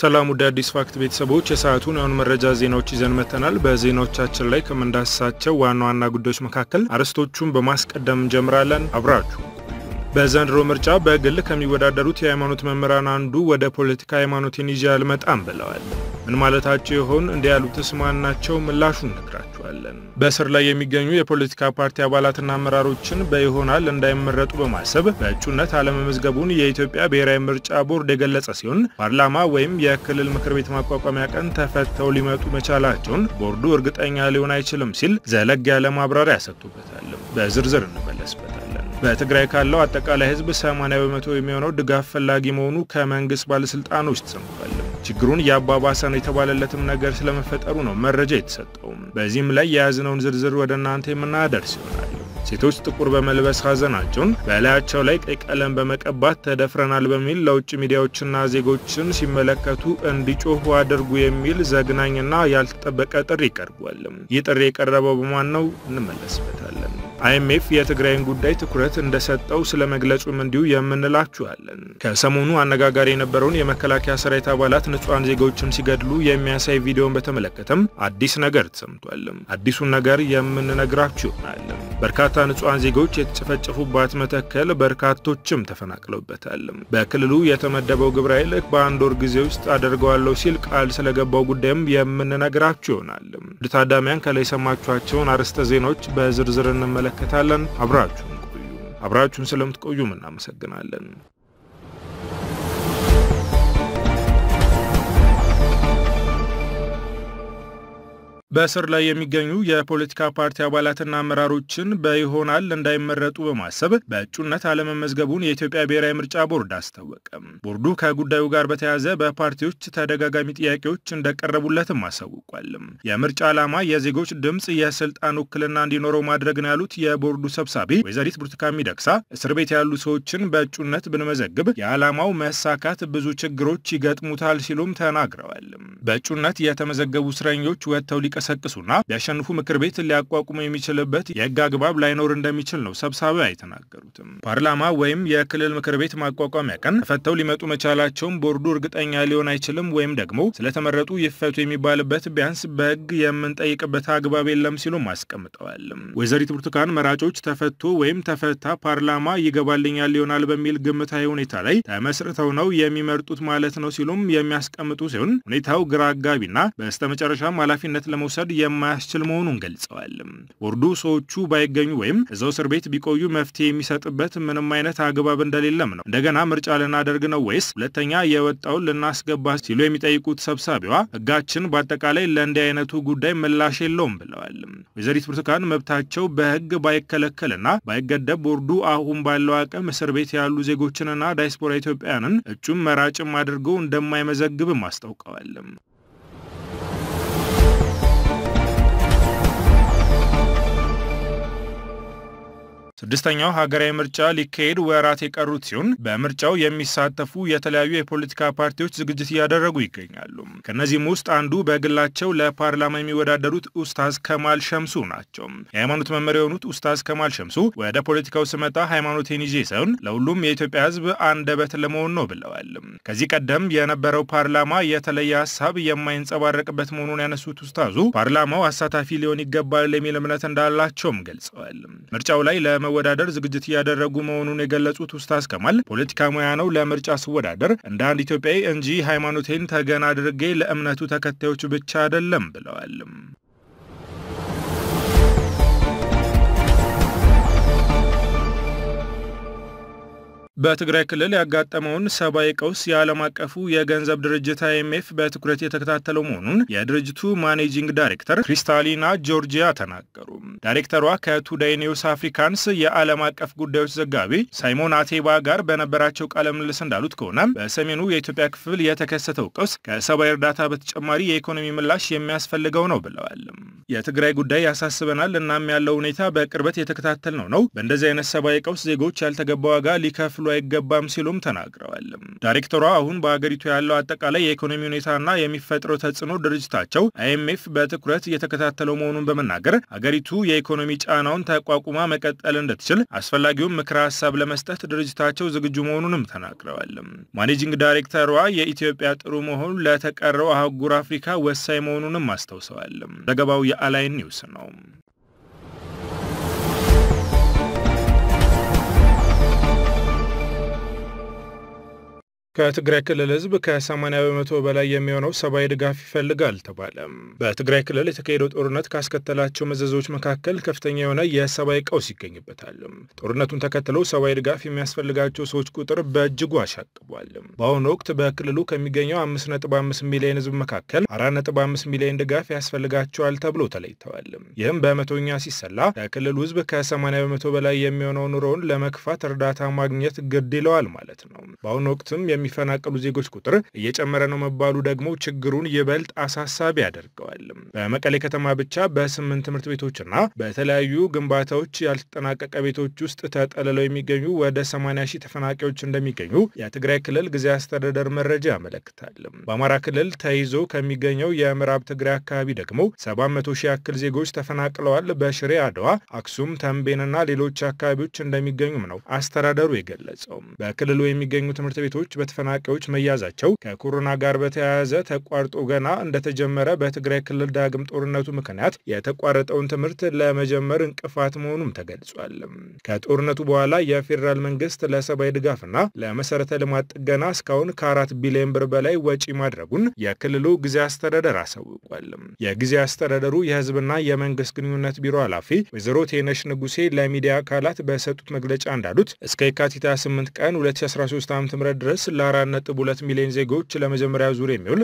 ሰላም ውድ አዲስ ፋክት ቤተሰቦች የሰዓቱን የአሁኑ መረጃ ዜናዎች ይዘን መጥተናል። በዜናዎቻችን ላይ ከምንዳስሳቸው ዋና ዋና ጉዳዮች መካከል አርዕስቶቹን በማስቀደም እንጀምራለን። አብራችሁ በዘንድሮ ምርጫ በግል ከሚወዳደሩት የሃይማኖት መምህራን አንዱ ወደ ፖለቲካ ሃይማኖቴን ይዤ አልመጣም ብለዋል። ምን ማለታቸው ይሆን? እንዲህ ያሉትስ ማን ናቸው? ምላሹን እነግራችኋለን። በእስር ላይ የሚገኙ የፖለቲካ ፓርቲ አባላትና አመራሮችን በይሆናል እንዳይመረጡ በማሰብ በእጩነት አለመመዝገቡን የኢትዮጵያ ብሔራዊ ምርጫ ቦርድ የገለጸ ሲሆን ፓርላማ ወይም የክልል ምክር ቤት ማቋቋሚያ ቀን ተፈተው ሊመጡ መቻላቸውን ቦርዱ እርግጠኛ ሊሆን አይችልም ሲል ዘለግ ያለ ማብራሪያ ሰጥቶበታል። በዝርዝር እንመለስበታለን። በትግራይ ካለው አጠቃላይ ሕዝብ 80 በመቶ የሚሆነው ድጋፍ ፈላጊ መሆኑ ከመንግስት ባለስልጣኖች ተሰምቷል። ችግሩን እያባባሰ ነው የተባለለትም ነገር ስለመፈጠሩ ነው መረጃ የተሰጠው። በዚህም ላይ የያዝነውን ዝርዝር ወደ እናንተ የምናደርስ ይሆናል። ሴቶች ጥቁር በመልበስ ሀዘናቸውን በላያቸው ላይ ቀይ ቀለም በመቀባት ተደፍረናል በሚል ለውጭ ሚዲያዎችና ዜጎችን ሲመለከቱ እንዲጮሁ አድርጉ የሚል ዘግናኝና ያልተጠበቀ ጥሪ ቀርቧል። ይህ ጥሪ የቀረበው በማን ነው? እንመለስበታለን። አይኤምኤፍ የትግራይን ጉዳይ ትኩረት እንደሰጠው ስለ መግለጹም እንዲሁ የምንላችኋለን። ከሰሞኑ አነጋጋሪ የነበረውን የመከላከያ ሰራዊት አባላት ንጹሐን ዜጎችን ሲገድሉ የሚያሳይ ቪዲዮን በተመለከተም አዲስ ነገር ተሰምቷል። አዲሱን ነገር የምንነግራችሁ ይሆናል። በርካታ ንጹሐን ዜጎች የተጨፈጨፉባት መተከል በርካቶችም ተፈናቅለውበታል። በክልሉ የተመደበው ግብረ ኃይል በአንድ ወር ጊዜ ውስጥ አደርገዋለሁ ሲል ቃል ስለገባው ጉዳይም የምንነግራችሁ ይሆናል። ውድ ታዳሚያን ከላይ የሰማችኋቸውን አርዕስተ ዜናዎች በዝርዝር እንመለከታለን። አብራችሁን ቆዩ። አብራችሁን ስለምትቆዩም እናመሰግናለን። በእስር ላይ የሚገኙ የፖለቲካ ፓርቲ አባላትና አመራሮችን በይሆናል እንዳይመረጡ በማሰብ በእጩነት አለመመዝገቡን የኢትዮጵያ ብሔራዊ ምርጫ ቦርድ አስታወቀ። ቦርዱ ከጉዳዩ ጋር በተያያዘ በፓርቲዎች ተደጋጋሚ ጥያቄዎች እንደቀረቡለትም አሳውቋል። የምርጫ ዓላማ የዜጎች ድምፅ የስልጣን ውክልና እንዲኖረው ማድረግ ነው ያሉት የቦርዱ ሰብሳቢ ወይዘሪት ብርቱካን ሚደቅሳ እስር ቤት ያሉ ሰዎችን በእጩነት ብንመዘግብ የዓላማው መሳካት ብዙ ችግሮች ይገጥሙታል ሲሉም ተናግረዋል። በእጩነት የተመዘገቡ እስረኞች ወጥተው ሊቀሰቅሱና ቢያሸንፉ ምክር ቤት ሊያቋቁሙ የሚችልበት የሕግ አግባብ ላይኖር እንደሚችል ነው ሰብሳቢዋ የተናገሩትም። ፓርላማ ወይም የክልል ምክር ቤት ማቋቋሚያ ቀን ተፈተው ሊመጡ መቻላቸውን ቦርዱ እርግጠኛ ሊሆን አይችልም ወይም ደግሞ ስለተመረጡ ይፈቱ የሚባልበት ቢያንስ በሕግ የምንጠይቅበት አግባብ የለም ሲሉም አስቀምጠዋል። ወይዘሪት ብርቱካን መራጮች ተፈቶ ወይም ተፈታ ፓርላማ ይገባልኛል ይሆናል በሚል ግምታዊ ሁኔታ ላይ ተመስርተው ነው የሚመርጡት ማለት ነው ሲሉም የሚያስቀምጡ ሲሆን ሁኔታው ግራ አጋቢና በስተመጨረሻም ኃላፊነት ለመውሰድ የማያስችል መሆኑን ገልጸዋል። ቦርዱ ሰዎቹ ባይገኙ ወይም እዛው እስር ቤት ቢቆዩ መፍትሄ የሚሰጥበት ምንም አይነት አግባብ እንደሌለም ነው። እንደገና ምርጫ ልናደርግ ነው ወይስ ሁለተኛ የወጣውን ልናስገባ ሲሉ የሚጠይቁት ሰብሳቢዋ ሕጋችን በአጠቃላይ ለእንዲህ አይነቱ ጉዳይ ምላሽ የለውም ብለዋል። ወይዘሪት ብርቱካን መብታቸው በሕግ ባይከለከልና ባይገደብ ቦርዱ አሁን ባለው አቅም እስር ቤት ያሉ ዜጎችንና ዳያስፖራ ኢትዮጵያውያንን እጩም መራጭም አድርገው እንደማይመዘግብም አስታውቀዋል። ስድስተኛው ሀገራዊ ምርጫ ሊካሄድ ወራት የቀሩት ሲሆን በምርጫው የሚሳተፉ የተለያዩ የፖለቲካ ፓርቲዎች ዝግጅት እያደረጉ ይገኛሉ። ከእነዚህም ውስጥ አንዱ በግላቸው ለፓርላማ የሚወዳደሩት ኡስታዝ ከማል ሸምሱ ናቸው። የሃይማኖት መመሪያ የሆኑት ኡስታዝ ከማል ሸምሱ ወደ ፖለቲካው ስመጣ ሃይማኖቴን ይዤ ሳይሆን ለሁሉም የኢትዮጵያ ሕዝብ አንደበት ለመሆን ነው ብለዋል። ከዚህ ቀደም የነበረው ፓርላማ የተለየ ሀሳብ የማይንጸባረቅበት መሆኑን ያነሱት ኡስታዙ ፓርላማው አሳታፊ ሊሆን ይገባል የሚል እምነት እንዳላቸውም ገልጸዋል። ምርጫው ላይ ለመወዳደር ዝግጅት እያደረጉ መሆኑን የገለጹት ኡስታዝ ከማል ፖለቲካ ሙያ ነው፣ ለምርጫ ስወዳደር እንደ አንድ ኢትዮጵያዊ እንጂ ሃይማኖቴን ተገን አድርጌ ለእምነቱ ተከታዮች ብቻ አይደለም ብለዋል። በትግራይ ክልል ያጋጠመውን ሰብአዊ ቀውስ የዓለም አቀፉ የገንዘብ ድርጅት አይኤምኤፍ በትኩረት የተከታተለው መሆኑን የድርጅቱ ማኔጂንግ ዳይሬክተር ክሪስታሊና ጆርጂያ ተናገሩ። ዳይሬክተሯ ከቱዴይ ኒውስ አፍሪካንስ የዓለም አቀፍ ጉዳዮች ዘጋቢ ሳይሞን አቴባ ጋር በነበራቸው ቃለ ምልልስ እንዳሉት ከሆነ በሰሜኑ የኢትዮጵያ ክፍል የተከሰተው ቀውስ ከሰብአዊ እርዳታ በተጨማሪ የኢኮኖሚ ምላሽ የሚያስፈልገው ነው ብለዋል። የትግራይ ጉዳይ ያሳስበናል፣ እናም ያለው ሁኔታ በቅርበት የተከታተል ነው ነው በእንደዚህ አይነት ሰብአዊ ቀውስ ዜጎች ያልተገባ ዋጋ ሊከፍሉ ሊከፍሉ አይገባም ሲሉም ተናግረዋል። ዳይሬክተሯ አሁን በአገሪቱ ያለው አጠቃላይ የኢኮኖሚ ሁኔታና የሚፈጥረው ተጽዕኖ ድርጅታቸው አይኤምኤፍ በትኩረት እየተከታተለው መሆኑን በመናገር አገሪቱ የኢኮኖሚ ጫናውን ተቋቁማ መቀጠል እንድትችል አስፈላጊውን ምክረ ሀሳብ ለመስጠት ድርጅታቸው ዝግጁ መሆኑንም ተናግረዋል። ማኔጂንግ ዳይሬክተሯ የኢትዮጵያ ጥሩ መሆኑ ለተቀረው አህጉር አፍሪካ ወሳኝ መሆኑንም አስታውሰዋል። ዘገባው የአላይን ኒውስ ነው። ከትግራይ ክልል ህዝብ ከ80 በመቶ በላይ የሚሆነው ሰብአዊ ድጋፍ ይፈልጋል ተባለ። በትግራይ ክልል የተካሄደው ጦርነት ካስከተላቸው መዘዞች መካከል ከፍተኛ የሆነ የሰብአዊ ቀውስ ይገኝበታል። ጦርነቱን ተከትለው ሰብአዊ ድጋፍ የሚያስፈልጋቸው ሰዎች ቁጥር በእጅጉ አሻቅቧል። በአሁኑ ወቅት በክልሉ ከሚገኘው 5.5 ሚሊዮን ህዝብ መካከል 4.5 ሚሊዮን ድጋፍ ያስፈልጋቸዋል ተብሎ ተለይተዋል። ይህም በመቶኛ ሲሰላ ከክልሉ ህዝብ ከ80 በመቶ በላይ የሚሆነው ኑሮውን ለመክፋት እርዳታ ማግኘት ግድ ይለዋል ማለት ነው። በአሁኑ ወቅትም የሚፈናቀሉ ዜጎች ቁጥር እየጨመረ ነው መባሉ ደግሞ ችግሩን ይበልጥ አሳሳቢ ያደርገዋል። በመቀሌ ከተማ ብቻ በስምንት ትምህርት ቤቶችና በተለያዩ ግንባታዎች ያልተጠናቀቀ ቤቶች ውስጥ ተጠልለው የሚገኙ ወደ 80 ሺህ ተፈናቃዮች እንደሚገኙ የትግራይ ክልል ጊዜያዊ አስተዳደር መረጃ ያመለክታል። በአማራ ክልል ተይዞ ከሚገኘው የምዕራብ ትግራይ አካባቢ ደግሞ 700 ሺህ ያክል ዜጎች ተፈናቅለዋል። በሽሬ አድዋ፣ አክሱም፣ ተንቤንና ሌሎች አካባቢዎች እንደሚገኙም ነው አስተዳደሩ የገለጸው። በክልሉ የሚገኙ ትምህርት ቤቶች ተፈናቃዮች መያዛቸው ከኮሮና ጋር በተያያዘ ተቋርጦ ገና እንደተጀመረ በትግራይ ክልል ዳግም ጦርነቱ ምክንያት የተቋረጠውን ትምህርት ለመጀመር እንቅፋት መሆኑም ተገልጿል። ከጦርነቱ በኋላ የፌዴራል መንግስት ለሰብአዊ ድጋፍና ለመሰረተ ልማት ጥገና እስካሁን ከአራት ቢሊዮን ብር በላይ ወጪ ማድረጉን የክልሉ ጊዜ አስተዳደር አሳውቋል። የጊዜ አስተዳደሩ የህዝብና የመንግስት ግንኙነት ቢሮ ኃላፊ ወይዘሮ ቴነሽ ንጉሴ ለሚዲያ አካላት በሰጡት መግለጫ እንዳሉት እስከ የካቲት 28 ቀን 2013 ዓ ም ድረስ ለ4.2 ሚሊዮን ዜጎች ለመጀመሪያ ዙር የሚውል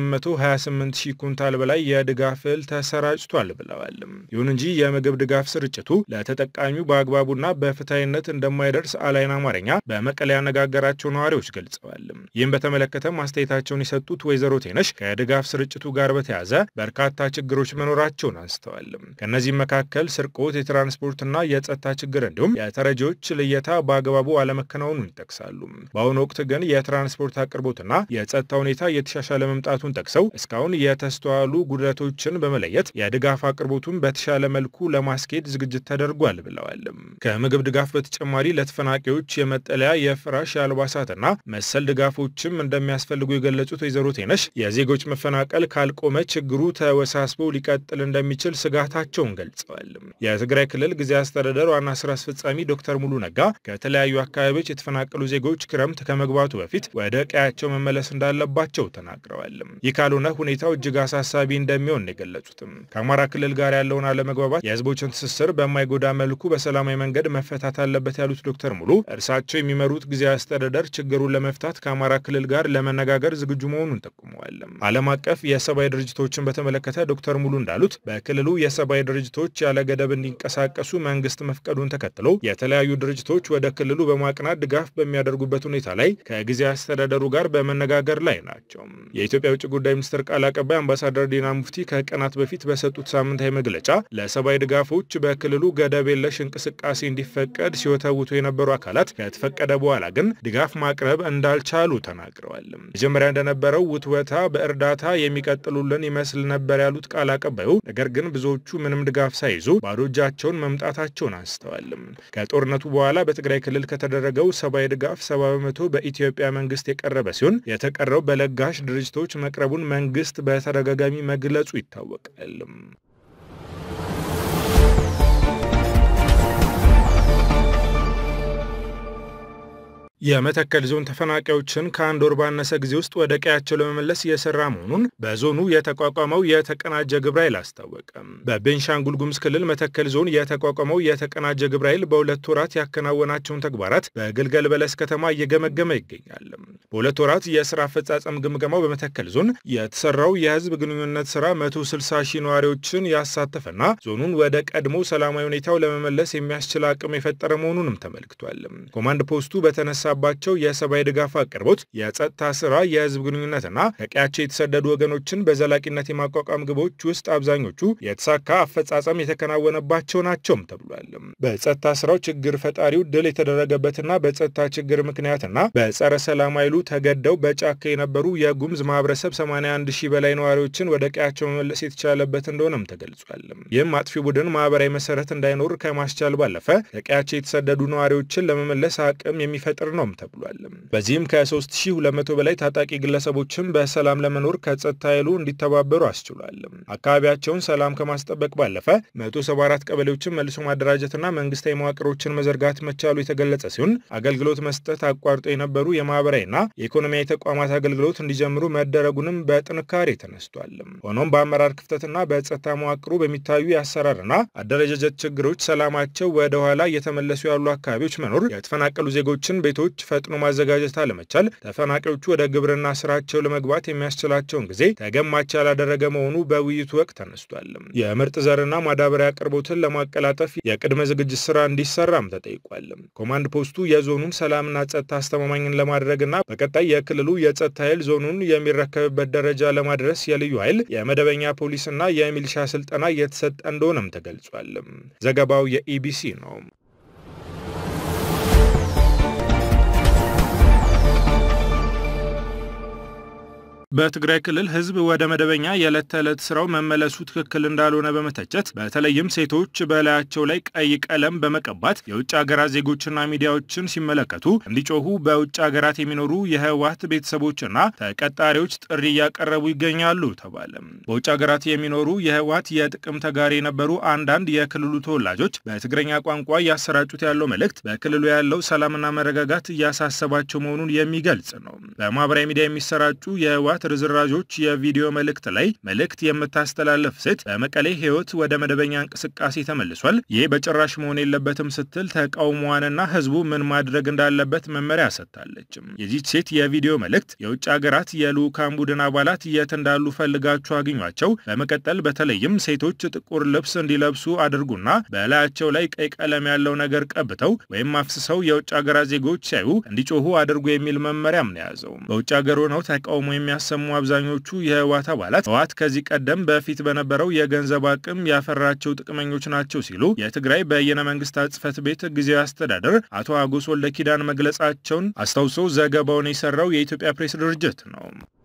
ከ828 ሺህ ኩንታል በላይ የድጋፍ እህል ተሰራጭቷል ብለዋል። ይሁን እንጂ የምግብ ድጋፍ ስርጭቱ ለተጠቃሚው በአግባቡና በፍትሐዊነት እንደማይደርስ አላይን አማርኛ በመቀሌ ያነጋገራቸው ነዋሪዎች ገልጸዋል። ይህም በተመለከተ ማስተያየታቸውን የሰጡት ወይዘሮ ቴነሽ ከድጋፍ ስርጭቱ ጋር በተያያዘ በርካታ ችግሮች መኖራቸውን አንስተዋል። ከእነዚህም መካከል ስርቆት፣ የትራንስፖርትና የጸጥታ ችግር እንዲሁም የተረጂዎች ልየታ በአግባቡ አለመከናወኑን ይጠቅሳሉ። በአሁኑ ወቅት ግን የትራንስፖርት አቅርቦትና የጸጥታ ሁኔታ እየተሻሻለ መምጣቱን ጠቅሰው እስካሁን የተስተዋሉ ጉድለቶችን በመለየት የድጋፍ አቅርቦቱን በተሻለ መልኩ ለማስኬድ ዝግጅት ተደርጓል ብለዋል። ከምግብ ድጋፍ በተጨማሪ ለተፈናቃዮች የመጠለያ፣ የፍራሽ፣ የአልባሳትና መሰል ድጋፎችም እንደሚያስፈልጉ የገለጹት ወይዘሮ ቴነሽ የዜጎች መፈናቀል ካልቆመ ችግሩ ተወሳስቦ ሊቀጥል እንደሚችል ስጋታቸውን ገልጸዋል። የትግራይ ክልል ጊዜያዊ አስተዳደር ዋና ስራ አስፈጻሚ ዶክተር ሙሉ ነጋ ከተለያዩ አካባቢዎች የተፈናቀሉ ዜጎች ክረምት ከመግባቱ በፊት ወደ ቀያቸው መመለስ እንዳለባቸው ተናግረዋል። ይህ ካልሆነ ሁኔታው እጅግ አሳሳቢ እንደሚሆን የገለጹትም ከአማራ ክልል ጋር ያለውን አለመግባባት የህዝቦችን ትስስር በማይጎዳ መልኩ በሰላማዊ መንገድ መፈታት አለበት ያሉት ዶክተር ሙሉ እርሳቸው የሚመሩት ጊዜያዊ አስተዳደር ችግሩን ለመፍታት ከአማራ ክልል ጋር ለመነጋገር ዝግጁ መሆኑን ጠቁመዋል። ዓለም አቀፍ የሰብአዊ ድርጅቶችን በተመለከተ ዶክተር ሙሉ እንዳሉት በክልሉ የሰብአዊ ድርጅቶች ያለ ገደብ እንዲንቀሳቀሱ መንግስት መፍቀዱን ተከትሎ የተለያዩ ድርጅቶች ወደ ክልሉ በማቅናት ድጋፍ በሚያደርጉበት ሁኔታ ላይ ከጊዜያዊ አስተዳደሩ ጋር በመነጋገር ላይ ናቸው። የኢትዮጵያ የውጭ ጉዳይ ሚኒስትር ቃል አቀባይ አምባሳደር ዲና ሙፍቲ ከቀናት በፊት በሰጡት ሳምንታዊ መግለጫ ለሰብአዊ ድጋፎች በክልሉ ገደብ የለሽ እንቅስቃሴ እንዲፈቀድ ሲወተውቱ የነበሩ አካላት ከተፈቀደ በኋላ ግን ድጋፍ ማቅረብ እንዳልቻሉ ተናግረዋል። መጀመሪያ እንደነበረው ውትወታ በእርዳታ የሚቀጥሉልን ይመስል ነበር ያሉት ቃል አቀባዩ፣ ነገር ግን ብዙዎቹ ምንም ድጋፍ ሳይዙ ባዶ እጃቸውን መምጣታቸውን አንስተዋል። ከጦርነቱ በኋላ በትግራይ ክልል ከተደረገው ሰብአዊ ድጋፍ ሰባ በመቶ በኢትዮጵያ መንግስት የቀረበ ሲሆን የተቀረው በለጋሽ ድርጅቶች መቅረቡን መንግስት በተደጋጋሚ መግለጹ ይታወቃል። የመተከል ዞን ተፈናቃዮችን ከአንድ ወር ባነሰ ጊዜ ውስጥ ወደ ቀያቸው ለመመለስ እየሰራ መሆኑን በዞኑ የተቋቋመው የተቀናጀ ግብረ ኃይል አስታወቀ። በቤንሻንጉል ጉሙዝ ክልል መተከል ዞን የተቋቋመው የተቀናጀ ግብረ ኃይል በሁለት ወራት ያከናወናቸውን ተግባራት በግልገል በለስ ከተማ እየገመገመ ይገኛል። በሁለት ወራት የስራ አፈጻጸም ግምገማው በመተከል ዞን የተሰራው የህዝብ ግንኙነት ስራ 160 ሺህ ነዋሪዎችን ያሳተፈና ዞኑን ወደ ቀድሞ ሰላማዊ ሁኔታው ለመመለስ የሚያስችል አቅም የፈጠረ መሆኑንም ተመልክቷል። ኮማንድ ፖስቱ በተነሳ የሚበረታባቸው የሰብአዊ ድጋፍ አቅርቦት፣ የጸጥታ ስራ፣ የህዝብ ግንኙነትና ከቀያቸው የተሰደዱ ወገኖችን በዘላቂነት የማቋቋም ግቦች ውስጥ አብዛኞቹ የተሳካ አፈጻጸም የተከናወነባቸው ናቸውም ተብሏል። በጸጥታ ስራው ችግር ፈጣሪው ድል የተደረገበትና በጸጥታ ችግር ምክንያትና በጸረ ሰላም ኃይሉ ተገደው በጫካ የነበሩ የጉምዝ ማህበረሰብ 81 ሺህ በላይ ነዋሪዎችን ወደ ቀያቸው መመለስ የተቻለበት እንደሆነም ተገልጿል። ይህም አጥፊ ቡድን ማህበራዊ መሰረት እንዳይኖር ከማስቻል ባለፈ ከቀያቸው የተሰደዱ ነዋሪዎችን ለመመለስ አቅም የሚፈጥር ነውም ተብሏል። በዚህም ከ3200 በላይ ታጣቂ ግለሰቦችን በሰላም ለመኖር ከጸጥታ ኃይሉ እንዲተባበሩ አስችሏል። አካባቢያቸውን ሰላም ከማስጠበቅ ባለፈ 174 ቀበሌዎችን መልሶ ማደራጀትና መንግስታዊ መዋቅሮችን መዘርጋት መቻሉ የተገለጸ ሲሆን አገልግሎት መስጠት አቋርጦ የነበሩ የማህበራዊና የኢኮኖሚያዊ ተቋማት አገልግሎት እንዲጀምሩ መደረጉንም በጥንካሬ ተነስቷል። ሆኖም በአመራር ክፍተትና በጸጥታ መዋቅሩ በሚታዩ የአሰራርና አደረጃጀት ችግሮች ሰላማቸው ወደ ኋላ እየተመለሱ ያሉ አካባቢዎች መኖር፣ የተፈናቀሉ ዜጎችን ቤቶች ፈጥኖ ማዘጋጀት አለመቻል፣ ተፈናቃዮቹ ወደ ግብርና ስራቸው ለመግባት የሚያስችላቸውን ጊዜ ተገማች ያላደረገ መሆኑ በውይይቱ ወቅት ተነስቷል። የምርጥ ዘርና ማዳበሪያ አቅርቦትን ለማቀላጠፍ የቅድመ ዝግጅት ስራ እንዲሰራም ተጠይቋል። ኮማንድ ፖስቱ የዞኑን ሰላምና ጸጥታ አስተማማኝን ለማድረግና በቀጣይ የክልሉ የጸጥታ ኃይል ዞኑን የሚረከብበት ደረጃ ለማድረስ የልዩ ኃይል የመደበኛ ፖሊስና የሚሊሻ ስልጠና እየተሰጠ እንደሆነም ተገልጿል። ዘገባው የኢቢሲ ነው። በትግራይ ክልል ህዝብ ወደ መደበኛ የዕለት ተዕለት ስራው መመለሱ ትክክል እንዳልሆነ በመተቸት በተለይም ሴቶች በላያቸው ላይ ቀይ ቀለም በመቀባት የውጭ ሀገራት ዜጎችና ሚዲያዎችን ሲመለከቱ እንዲጮሁ በውጭ ሀገራት የሚኖሩ የህወሓት ቤተሰቦችና ተቀጣሪዎች ጥሪ እያቀረቡ ይገኛሉ ተባለ። በውጭ ሀገራት የሚኖሩ የህወሓት የጥቅም ተጋሪ የነበሩ አንዳንድ የክልሉ ተወላጆች በትግረኛ ቋንቋ እያሰራጩት ያለው መልእክት በክልሉ ያለው ሰላምና መረጋጋት እያሳሰባቸው መሆኑን የሚገልጽ ነው። በማህበራዊ ሚዲያ የሚሰራጩ የህወሓት ርዝራዦች የቪዲዮ መልእክት ላይ መልእክት የምታስተላለፍ ሴት በመቀሌ ህይወት ወደ መደበኛ እንቅስቃሴ ተመልሷል፣ ይህ በጭራሽ መሆን የለበትም ስትል ተቃውሟንና ህዝቡ ምን ማድረግ እንዳለበት መመሪያ ሰጥታለች። የዚች ሴት የቪዲዮ መልእክት የውጭ ሀገራት የልዑካን ቡድን አባላት የት እንዳሉ ፈልጋችሁ አግኟቸው፣ በመቀጠል በተለይም ሴቶች ጥቁር ልብስ እንዲለብሱ አድርጉና በላያቸው ላይ ቀይ ቀለም ያለው ነገር ቀብተው ወይም አፍስሰው የውጭ ሀገራት ዜጎች ሲያዩ እንዲጮሁ አድርጉ የሚል መመሪያም ነው የያዘው። በውጭ ሀገር ሆነው ተቃውሞ የሚያሰሙ አብዛኞቹ የህወሓት አባላት ህወሓት ከዚህ ቀደም በፊት በነበረው የገንዘብ አቅም ያፈራቸው ጥቅመኞች ናቸው ሲሉ የትግራይ በየነ መንግስታት ጽህፈት ቤት ጊዜያዊ አስተዳደር አቶ አጎስ ወልደ ኪዳን መግለጻቸውን አስታውሶ ዘገባውን የሰራው የኢትዮጵያ ፕሬስ ድርጅት ነው።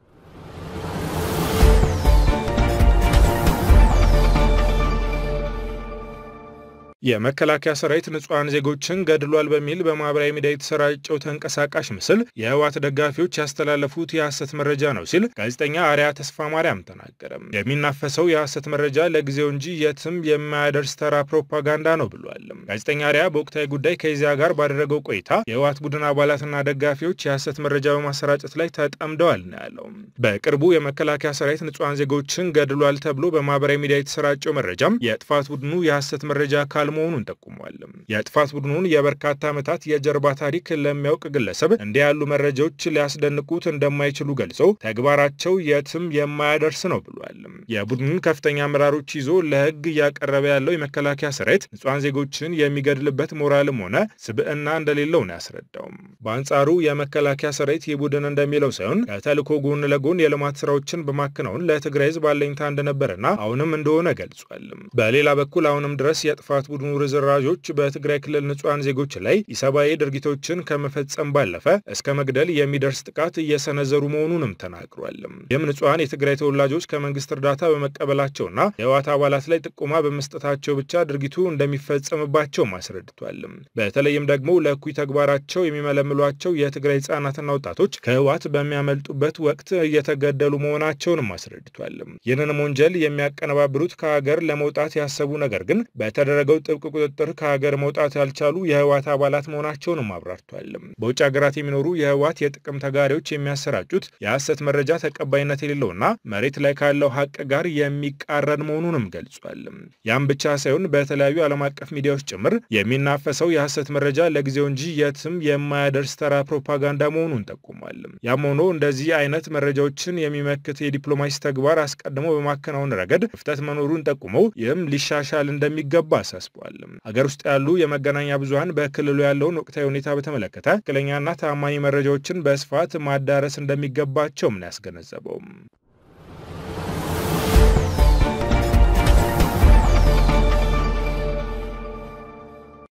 የመከላከያ ሰራዊት ንጹሐን ዜጎችን ገድሏል በሚል በማህበራዊ ሚዲያ የተሰራጨው ተንቀሳቃሽ ምስል የህወሓት ደጋፊዎች ያስተላለፉት የሐሰት መረጃ ነው ሲል ጋዜጠኛ አርያ ተስፋ ማርያም ተናገረ። የሚናፈሰው የሐሰት መረጃ ለጊዜው እንጂ የትም የማያደርስ ተራ ፕሮፓጋንዳ ነው ብሏል። ጋዜጠኛ አርያ በወቅታዊ ጉዳይ ከዚያ ጋር ባደረገው ቆይታ የህወሓት ቡድን አባላትና ደጋፊዎች የሐሰት መረጃ በማሰራጨት ላይ ተጠምደዋል ነው ያለው። በቅርቡ የመከላከያ ሰራዊት ንጹሐን ዜጎችን ገድሏል ተብሎ በማህበራዊ ሚዲያ የተሰራጨው መረጃም የጥፋት ቡድኑ የሐሰት መረጃ አካል መሆኑን ጠቁሟል። የጥፋት ቡድኑን የበርካታ ዓመታት የጀርባ ታሪክ ለሚያውቅ ግለሰብ እንዲህ ያሉ መረጃዎች ሊያስደንቁት እንደማይችሉ ገልጾ ተግባራቸው የትም የማያደርስ ነው ብሏል። የቡድኑን ከፍተኛ አመራሮች ይዞ ለህግ እያቀረበ ያለው የመከላከያ ሰራዊት ንጹሐን ዜጎችን የሚገድልበት ሞራልም ሆነ ስብዕና እንደሌለው ነው ያስረዳው። በአንጻሩ የመከላከያ ሰራዊት ይህ ቡድን እንደሚለው ሳይሆን ከተልዕኮ ጎን ለጎን የልማት ስራዎችን በማከናወን ለትግራይ ህዝብ አለኝታ እንደነበረና አሁንም እንደሆነ ገልጿል። በሌላ በኩል አሁንም ድረስ የጥፋት ቡድኑ ርዝራዦች በትግራይ ክልል ንጹሐን ዜጎች ላይ ኢሰብአዊ ድርጊቶችን ከመፈጸም ባለፈ እስከ መግደል የሚደርስ ጥቃት እየሰነዘሩ መሆኑንም ተናግሯል። ይህም ንጹሐን የትግራይ ተወላጆች ከመንግስት እርዳታ በመቀበላቸውና የህወሓት አባላት ላይ ጥቆማ በመስጠታቸው ብቻ ድርጊቱ እንደሚፈጸምባቸውም አስረድቷል። በተለይም ደግሞ ለእኩይ ተግባራቸው የሚመለምሏቸው የትግራይ ህጻናትና ወጣቶች ከህወሓት በሚያመልጡበት ወቅት እየተገደሉ መሆናቸውንም አስረድቷል። ይህንንም ወንጀል የሚያቀነባብሩት ከሀገር ለመውጣት ያሰቡ ነገር ግን በተደረገው ጥብቅ ቁጥጥር ከሀገር መውጣት ያልቻሉ የህወሓት አባላት መሆናቸውንም አብራርቷል። በውጭ ሀገራት የሚኖሩ የህወሓት የጥቅም ተጋሪዎች የሚያሰራጩት የሐሰት መረጃ ተቀባይነት የሌለውና መሬት ላይ ካለው ሀቅ ጋር የሚቃረን መሆኑንም ገልጿል። ያም ብቻ ሳይሆን በተለያዩ ዓለም አቀፍ ሚዲያዎች ጭምር የሚናፈሰው የሐሰት መረጃ ለጊዜው እንጂ የትም የማያደርስ ተራ ፕሮፓጋንዳ መሆኑን ጠቁሟል። ያም ሆኖ እንደዚህ አይነት መረጃዎችን የሚመክት የዲፕሎማሲ ተግባር አስቀድሞ በማከናወን ረገድ ክፍተት መኖሩን ጠቁመው ይህም ሊሻሻል እንደሚገባ አሳስቧል። አሳስቧል። ሀገር ውስጥ ያሉ የመገናኛ ብዙኃን በክልሉ ያለውን ወቅታዊ ሁኔታ በተመለከተ ትክክለኛና ታማኝ መረጃዎችን በስፋት ማዳረስ እንደሚገባቸውም ነው ያስገነዘበው።